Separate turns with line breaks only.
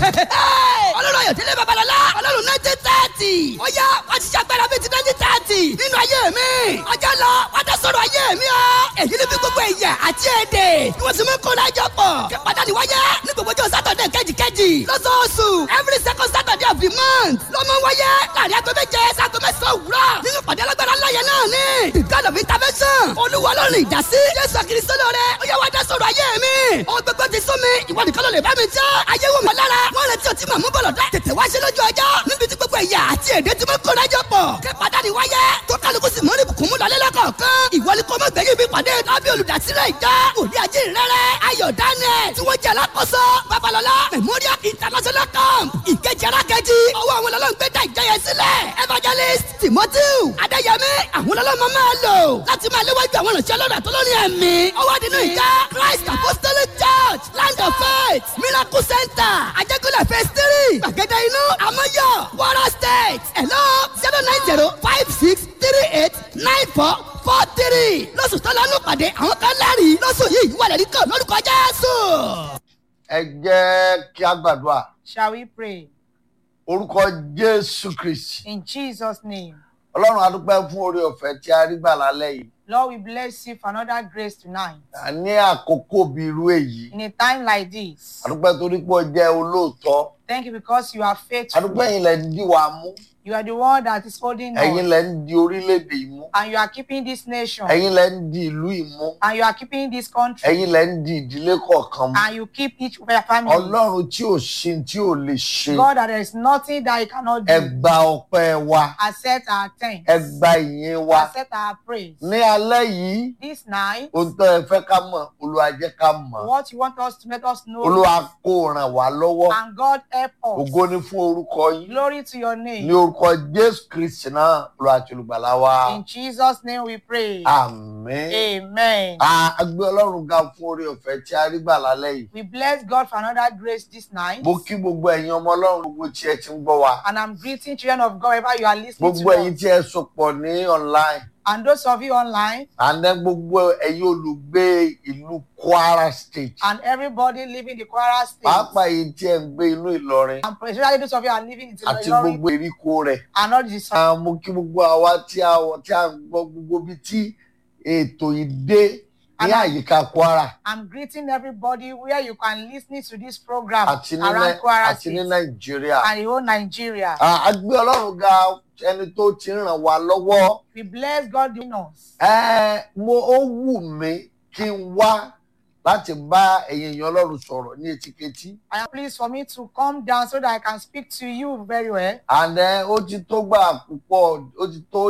ọlọ́run ayọ̀délé babalọ́lá ọlọ́run nineteen thirty ó yá wọ́n ti ṣàgbára bíi ti nineteen thirty nínú ayé mi ọjọ́ lọ wọ́n tẹ sọ̀rọ̀ ayé mi ọ́ èyí ni bí gbogbo ẹ̀yà àti èdè ni wọ́n sì mú kó lájọ pọ̀ kí pàtàkì wáyé ní gbogbo ọjọ́ sátọ̀dẹ̀ kejìkejì lọ́sọ̀ọ̀sù every second saturday of the month ló mọ wáyé láàrin aago méje sago mẹ́sàn-án òwúrọ̀ nínú pàdé alágbára ńláyẹ náà ni the god of intervention olúwa ọlọ́run ìdásí jésù kristo lóore ó yẹ wá dá sọ̀rọ̀ ayé mi ó gbogbo ti sún mi ìwọ nìkan ló lè bá mi jẹ́ ayé wò mí lára wọ́n retí ọtí màmú bọ̀lọ̀ dá tètè wá ṣe lójú ọjọ́ níbi tí gbogbo ẹ̀yà àti èdè tí mo kó lájọ pọ̀ kí pàdánù wáyé tó kálukú sì mọ́ ní bùkún mú lọ́lẹ́ lọ́kọ̀ọ̀kan ìwọ ni kò mọ̀ gbẹ̀yìn mi pàdé lábẹ́ olùdásílẹ̀ ìjọ òní ajé rẹ̀rẹ̀ ayọ̀ daniel tí wọ́n jẹ́ alákòóso babalọ́lá memorial international camp ìkejì arákejì ọwọ́ àwọn ọlọ́run gbé dá ìjọ yẹn sílẹ̀ evangelist timothy adéyẹmí àwọn ọlọ́run máa lò láti máa léwájú àwọn ìrìnsẹ̀ ọlọ́run àtọ́lọ́rin ẹ̀mí ọwọ́ nínú ìjọ christ apostolic church land of faith miracle center ajẹ́kọ̀lẹ̀ phase three gbàgede inú amọ́yọ̀ wara state hello zero nine zero five six three eight nine four four three lọ́sù tó lọ́nù pàdé àwọn kan lẹ́rìí lọ́sù yìí wà lẹ́rìí kan lórúkọ jésù.
ẹ jẹ́ kí a gbàdúrà
Shall we pray?
orúkọ jésù kristi
In Jesus' name.
ọlọ́run adúpẹ́ fún oore ọ̀fẹ́ tí a rí gbà lálẹ́ yìí
Lord, we bless you for another grace tonight.
À ní àkókò bí irú èyí
In a time like this,
adúpẹ́ torí pé ó jẹ́ olóòótọ́
thank you because you are faithful.
adúpẹ́ yìí lẹ́ ń dí wa mú
You are the one that is holding
ẹ̀yin
us.
lẹ́ ń di orílẹ̀-èdè yìí mú
And you are keeping this nation.
ẹ̀yin lẹ́ ń di ìlú yìí mú
And you are keeping this country.
ẹ̀yin lẹ́ ń di ìdílé kọ̀ọ̀kan mú
And you keep each family.
ọlọ́run tí ò ṣe tí ò lè ṣe
God, that there is nothing that you cannot
ẹ
do.
gba ọpẹ́ wa
Accept our thanks.
ẹ gba ìyìn wa
Accept our praise.
ní alẹ́ yìí
This night,
ohun tó ẹ fẹ́ ká mọ̀ olúwa jẹ́ ká mọ̀
what you want us to let us know.
olúwa kó ràn wá lọ́wọ́
And God help us.
ògo ni fún orúkọ yín
Glory to your
ní
name.
orúkọ jésù kristi náà olúwa àti olùgbàlà wa
In Jesus' name we pray.
àmín
Amen.
a gbé ọlọ́run ga fún oore ọ̀fẹ́ tí a rí gbà lálẹ́ yìí
We bless God for another grace this night.
mo kí gbogbo ẹ̀yin ọmọ ọlọ́run gbogbo tí ẹ ti ń gbọ́ wa
And I'm greeting children of God wherever you are listening
gbogbo
to
ẹ̀yin
us.
tí ẹ sopọ̀ ní online
And those of you online
àná gbogbo ẹ̀yin olùgbé ìlú kwara state
and everybody living in the Kwara State.
pàápàá èyí tí ẹ ń gbé inú ìlọrin
And especially those of you are living in
àti
Ilorin
gbogbo èríkò rẹ̀
and all this.
Ah, mo kí gbogbo àwa tí a wọ tí a ń gbọ́ gbogbo bí tí ètò yìí dé ní
Àná-
àyíká kwara
I'm greeting everybody where you can listen to this program
àti ní
around
Nai-
Kwara
àti ní
State
nàìjíríà
and the whole Nigeria.
Ah, a gbé ọlọ́run ga ẹni tó ti ràn wá lọ́wọ́
We bless God in us.
Eh, mo ó wù mí kí n wá láti bá ẹ̀yin èèyàn ọlọ́run sọ̀rọ̀ ní etíketí
I am pleased for me to come down so that I can speak to you very well.
and eh, ó ti tó gbà púpọ̀ ó ti tó